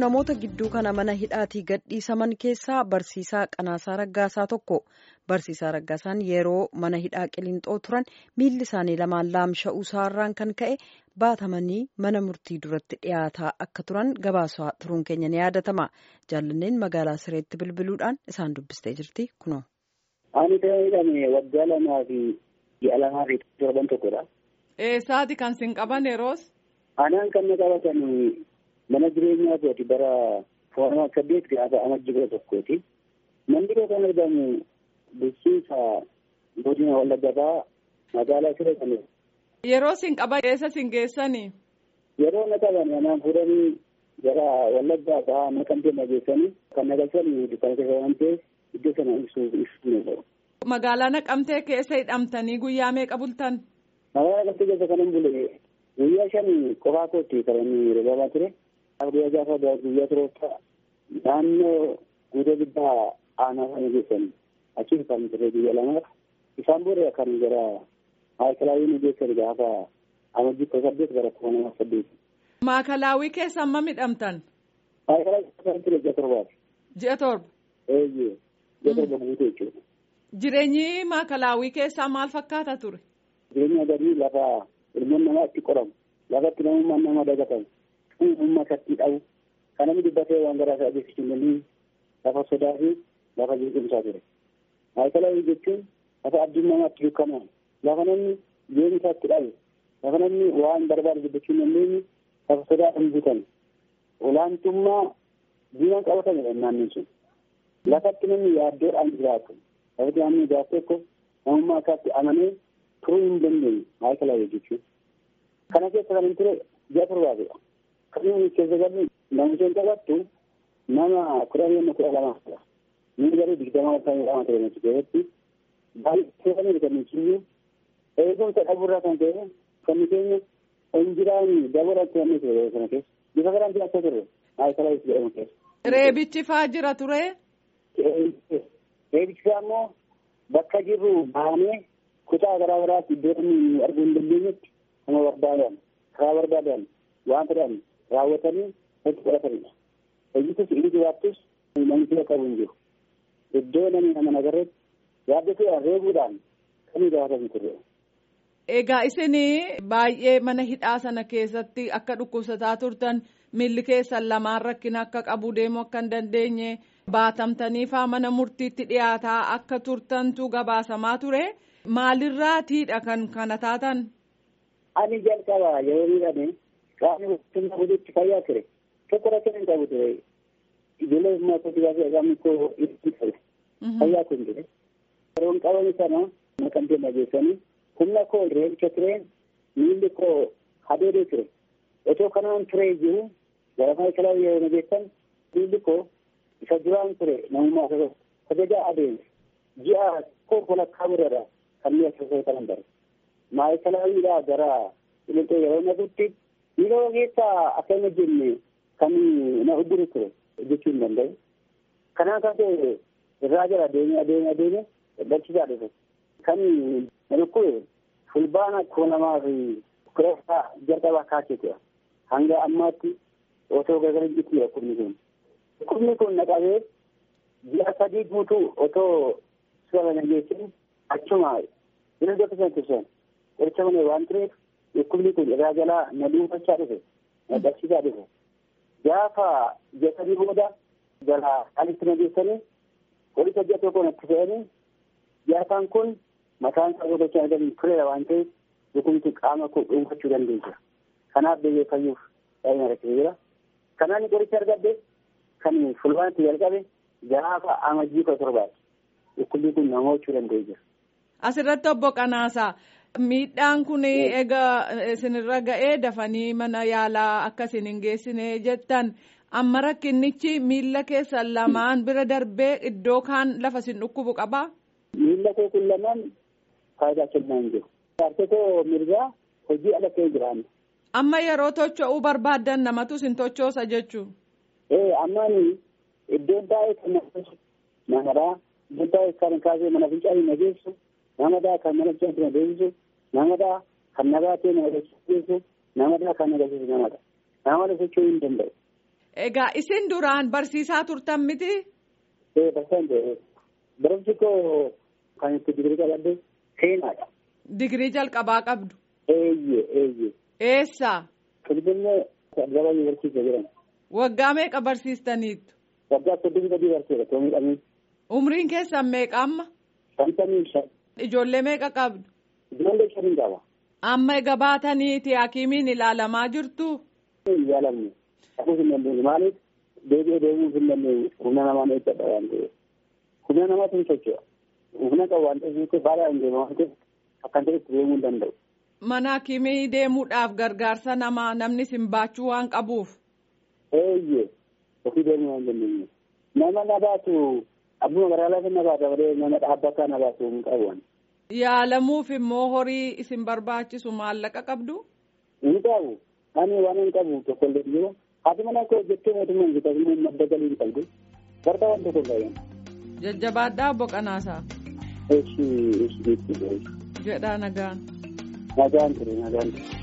namoota gidduu kana mana hidhaatii gadhiisaman keessaa barsiisaa Qanaasaa Raggaasaa tokko. Barsiisaa Raggaasaan yeroo mana hidhaa Qiliinxoo turan miilli isaanii lamaan laamsha'uu isaarraan kan ka'e baatamanii mana murtii duratti dhiyaataa akka turan gabaasaa turuun keenya ni yaadatama. Jaallanneen magaalaa Sireetti bilbiluudhaan isaan dubbistee jirti kunoo. Ani kan hidhame waggaa lamaa fi ji'a lamaa fi torban tokkodha. Eessaati kan sin qaban yeroos? Anaan kan na qabatan mana jireenyaa kooti bara foormaa saddeet gaafa amajji kudha tokkooti. Manni kan argamu bulchiinsa godina Wallaggaa magaalaa Siree kan Yeroo sin qaban eessa sin geessanii? Yeroo na qaban anaan fuudhanii gara Wallaggaa fa'aa naqamtee na geessanii kan na galchanii dukkaana keessa waan ta'eef iddoo sana ibsuu ibsuu ni ta'u. Magaalaa Naqamtee keessa hidhamtanii guyyaa meeqa bultan? Magaalaa Naqamtee keessa kan hin bulle guyyaa shan qofaa kootti kan inni roobaa ture. Guyyaa gaafa guyyaa turoota naannoo guutuu guddaa aanaa sana geessanii achiin kan ture guyyaa lamaaf isaan booda kan gara maayikalaawii nu geessan gaafa amajjii kudha saddeet gara kuma nama saddeet. Maakalaawii keessa amma midhamtan? Maayikalaawii kan ture ji'a torbaati. Ji'a torba? Eeyyee ji'a torba guutuu jechuudha. Jireenyi maakalaawii keessaa maal fakkaata ture? Jireenya gadii lafa ilmoon namaa itti qoramu lafa itti namummaan nama dagatamu uumama isatti dhabu kan namni dubbatee waan garaa isaa adeemsisuu dandeenye lafa sodaa fi lafa jeequmsaa ture. Maayikalaawii jechuun lafa abdiin namaatti dukkanaa'u lafa namni jireenya isaa itti dhabu lafa namni waan barbaade dubbachuu hin dandeenye lafa sodaadhaan guutame olaantummaa diinaan qabatamedha naannoon sun. Lafatti namni yaaddoodhaan jiraatu lafatti namni jiraatu tokko namummaa isaatti amanee turuu hin dandeenye maayikalaawii jechuun. Kana keessa kan hin ture ji'a torbaatidha. Kan inni keessa galu namicha qabattu nama kudha lama kudha lama ni garuu digdama kan lama ta'e nuti keessatti baay'ee kan kan nuti eegumsa dhabuurraa kan ta'e kan keenya injiraan dabalatti kan nuti kana keessa bifa garaan jiraachaa turre maayikalaawii jedhamu keessa. Reebichi faa jira ture? Reebichi faa immoo bakka jirru baanee kutaa garaa garaatti iddoo namni arguu hin dandeenyetti nama barbaadan karaa barbaadan waan fedhan raawwatanii itti fudhatanidha. Hojiitus inni jiraattus namni fira qabu hin jiru. Iddoo namni nama nagarreetti yaaddatuudhaan reebuudhaan kan gaafatan turre. Egaa isin baay'ee mana hidhaa sana keessatti akka dhukkubsataa turtan miilli keessan lamaan rakkina akka qabu deemuu akka hin dandeenye baatamtanii faa mana murtiitti dhiyaataa akka turtantu gabaasamaa ture. Maalirraatiidha kan kana taatan? Ani jalqaba yeroo miidhame qaamni mootummaa hojiitti fayyaa ture. Tokko rakkina hin qabu ture. Ijoollee maatii baasee qaamni koo itti ture. Fayyaa kun ture. Yeroon qabame sana naqamtee nageessanii humna koo reebicha ture miilli koo hadeedee ture. Otoo kanaan ture jiru gara maayikalaa yeroo nageessan miilli koo isa duraan ture namummaa isa kabajaa adeemse. Ji'a koo walakkaa biraadha. kan mi'a keessaa kanan bare maayikalaawwiidhaa gara qiliinxoo yeroo naqutti yeroo keessaa akkana jenne kan na udduru ture jechuu hin danda'u. Kanaan kan ta'e irraa jala adeemee adeemee adeemee dadhabsiisaa dhufe. Kan na dhukkube fulbaana koo namaa fi kudha jalqabaa kaaseetudha. Hanga ammaatti otoo gargar hin jiru dhukkubni kun. Dhukkubni kun na qabee ji'a sadii guutuu otoo suura na geessinu achuma bina dokta sana tursan qoricha malee waan tureef dhukkubni kun irraa jalaa na dhuunfachaa dhufe na dhabsiisaa dhufe gaafa ji'a sadii booda gara alitti na geessanii qoricha ji'a tokko natti fe'anii gaafaan kun mataan isaa godhachaa argamu tureera waan ta'eef dhukkubni qaama koo dhuunfachuu dandeessa kanaaf deebi'ee fayyuuf baay'ee rakkisee jira kanaan qoricha argadde kan fulbaanatti jalqabe gaafa amajjii kudha torbaati dhukkubni kun nama hojjechuu danda'ee jira. Asirratti obbo Qanaasaa miidhaan kun egaa isinirra ga'ee dafanii mana yaalaa akka isin hin geessine jettan amma rakkinnichi miilla keessan lamaan bira darbee iddoo kaan lafa isin dhukkubu qabaa? Miilla koo kun lamaan faayidaa kennaa hin jiru. Harkotoo mirgaa hojii ala ta'ee jiraanna. Amma yeroo tocho'uu barbaaddan namatu isin tochoosa jechuun. Ee ammaan iddoon baay'ee kan namadhaa iddoon baay'ee kan kaasee mana fincaanii na geessu. namadaa kan mana keessatti na deebisu namadaa kan na baatee na agarsiisu namadaa kan agarsiisu namadha nama socho'uu hin danda'u Egaa isin duraan barsiisaa turtan miti? Ee barsiisaan ta'e barumsi koo kan itti digirii qabadde seenaadha. Digirii jalqabaa qabdu. Eeyyee eeyyee. Eessa? Finfinnee Addabaa Yuunivarsiitii jedhama. Waggaa meeqa barsiistaniittu? Waggaa soddomii sadii barsiisa toomii dhamee. Umriin keessan meeqa amma? Shantamii shan. Ijoollee meeqa qabdu? Ijoollee shanii qaba. Amma egaa baataniiti hakiimiin ilaalamaa jirtu? Hin yaalamne. Dhaquuf hin dandeenye maaliif deebi'ee deemuuf hin dandeenye humna namaa eeggata waan ta'eef. Humna namaatu hin socho'a. Humna qabu waan ta'eef baala hin deema waan ta'eef akkan ta'etti deemuu hin danda'u. Mana hakiimii deemuudhaaf gargaarsa namaa namni isin baachuu waan qabuuf. Eeyyee ofii deemuu waan dandeenye. Nama na baatu abbuma magaalaa na baata malee nama dhaabbataa na baatu hin qabu. Yaalamuuf immoo horii isin barbaachisu maallaqa qabdu? Hin qabu. Ani waan hin qabu tokko illee jiru. Haati mana koo jettee mootummaa hin jiru madda galii hin qabdu. Barta waan tokko hin qabu. Jajjabaadhaa obbo Qanaasaa. Eeshi eeshi jechuudha. Jedhaa nagaan. Nagaan ture nagaan ture.